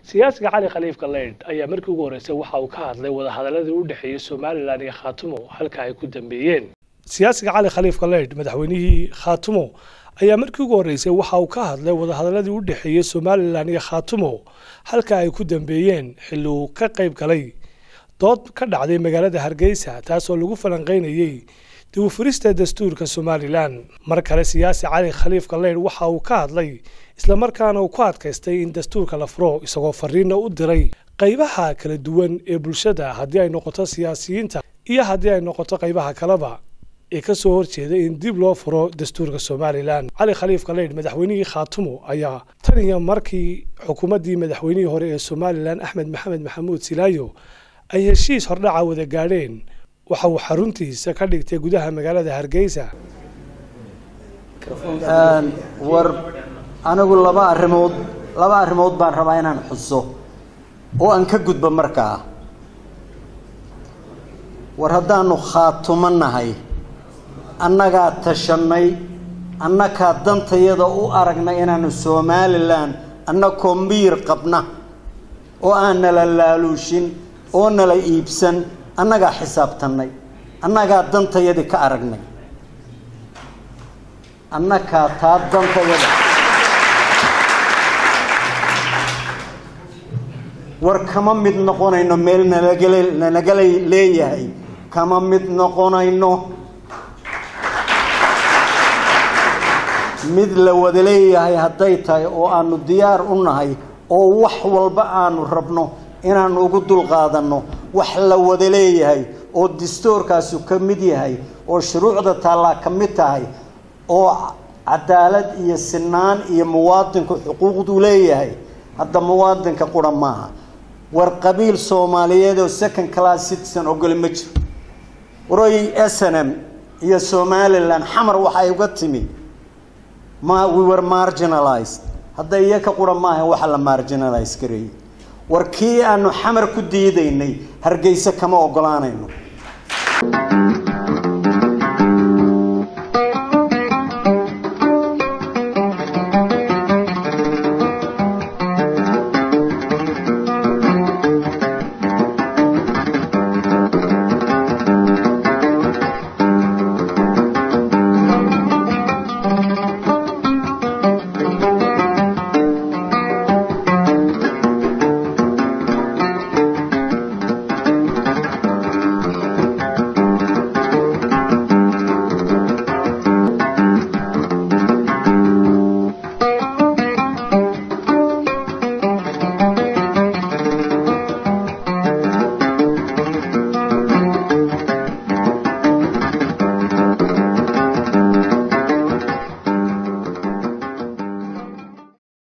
siyaasiga cali khaliif galeydh ayaa markii ugu horreysay waxa uu ka hadlay wadahadaladii u dhexeeyey somalilan iyo khaatumo halka ay ku dambeeyeen siyaasiga cali khaliif galeydh madaxweynihii khaatumo ayaa markii ugu horreysay waxa uu ka hadlay wadahadaladii u dhexeeyey somalilan iyo khaatumo halka ay ku dambeeyeen xilli uu ka qayb galay dood ka dhacday magaalada hargeysa taasoo lagu falanqeynayey dib u furista dastuurka somalilan mar kale siyaasi cali khaliif galeydh waxa uu ka hadlay islamarkaana uu ku adkaystay in dastuurka la furo isagoo fariina u diray qaybaha kala duwan ee bulshada haddii ay noqoto siyaasiyiinta iyo haddii ay noqoto qaybaha kaleba ee ka soo horjeeda in dib loo furo dastuurka somalilan cali khaliif galeydh madaxweynihii khaatumo ayaa tan iyo markii xukuumaddii madaxweynihii hore ee somalilan axmed maxamed maxamuud silaayo ay heshiis hordhaca wada gaadheen waxa uu xaruntiisa ka dhigtay gudaha magaalada hargeysa war anigu laba arrimood laba arrimood baan rabaa inaan xuso oo aan ka gudbo markaa war haddaanu khaatumo nahay annagaa tashanay annakaa dantayada u aragnay inaanu somalilan annakoo miyir qabna oo aan nala laaluushin oo nala iibsan annagaa xisaabtanay annagaa dantayadii ka aragnay annakaa taa dantayada war kama mid noqonayno meel nalagala nalagala leeyahay kama mid noqonayno mid la wada leeyahay hadday tahay oo aanu diyaar u nahay oo wax walba aanu rabno inaanu ugu dulqaadanno wax la wada leeyahay oo dastuurkaasu ka mid yahay oo shuruucda taallaa ka mid tahay oo cadaalad iyo sinaan iyo muwaadinku xuquuqduu leeyahay hadda muwaadinka qura maaha war qabiil soomaaliyeed oo second class citizen ogole ma jiro waroy s n m iyo somalilan xamar waxay uga timi ma we were marginalized hadda iyaka qura maaha waxa la marginalize gareeyey war kii aanu xamar ku diidaynay hargeysa kama ogolaanayno